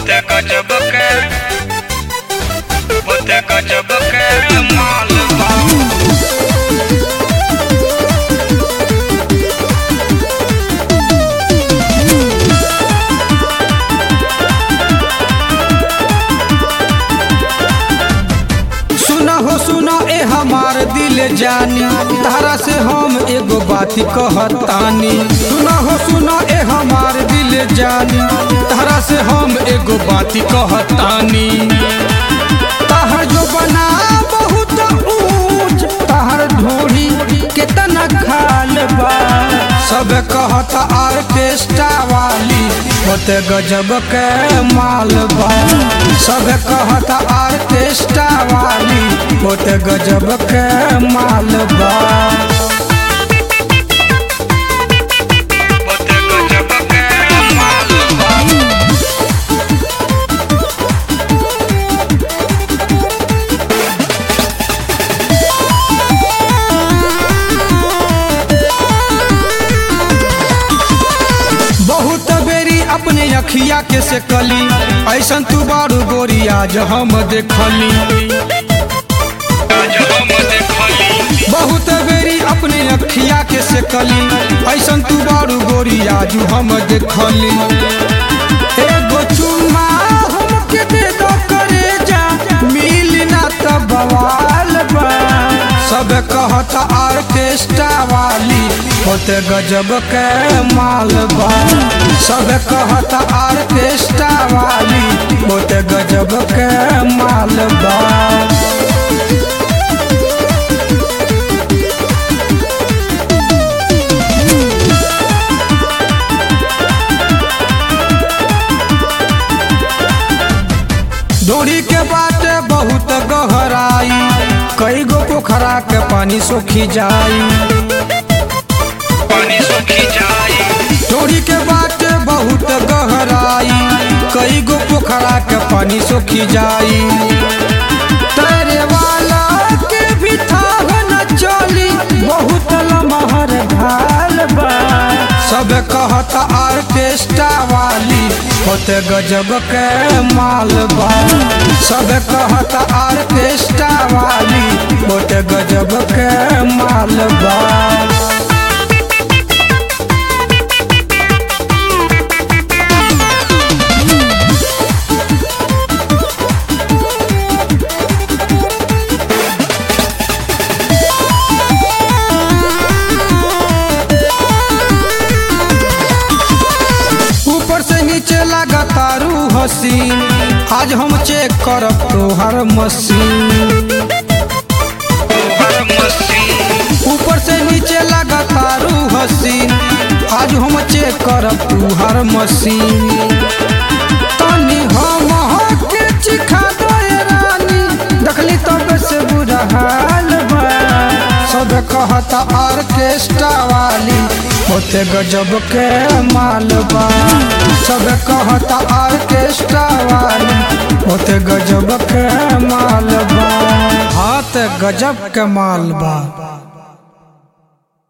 Bote gajab ke Bote gajab ke माल बा सुना हो सुना ए हमार दिल जानी तारा से हम एगो बात कहतानी सुना हो सुना ए हमार दिल जानी तारा से हम एगो बात कहतानी ताहर जो बना बहुत ऊंच ताहर ढोरी केतना खाल बा सब कहत आर्केस्ट्रा वाली होते गजब के माल बा सब कहत आर्केस्ट्रा वाली होते गजब के माल बा Bote gajab ke माल बा बहुत बेरी अपने अखिया के से कली ऐसन तू बारू गोरी आज हम देखली आज हम देखली बहुत बेरी अपने अखिया के से कली ऐसन तू बारू गोरी आज हम देखली एगो चुम्मा हमके दे दो करे जा मिल ना त बवाल बा सब कहत आर्केस्ट्रा वाली होते गजब के माल बा सब कहत आर्केस्ट्रा वाली होते गजब के माल बा डोरी के बाटे बहुत गहराई कई गो पोखरा के पानी सोखी जाई पानी सूखी जाई डोरी के बाटे बहुत गहराई कई गो पोखरा के पानी सोखी जाई तैरे वाला के भी थाह न चली बहुत लमहर ढाल बा सब कहत आर्केस्ट्रा वाली होते गजब के माल बा सब कहत आर्केस्ट्रा वाली होते गजब के माल बा ऊपर से नीचे लगातारू हसीन आज हम चेक करब तोहर मशीन हर मसीन ऊपर से नीचे लगातारू हसीन आज हम चेक करब तोहर मशीन तनी हम के चिखा दो ए रानी देखली तब से बुरा हाल बा सब कहत आर्केस्ट्रा वाली होते गजब के माल बा सब कहत आर्केस्ट्रा वाली होते गजब के माल बा हाथ गजब के माल बा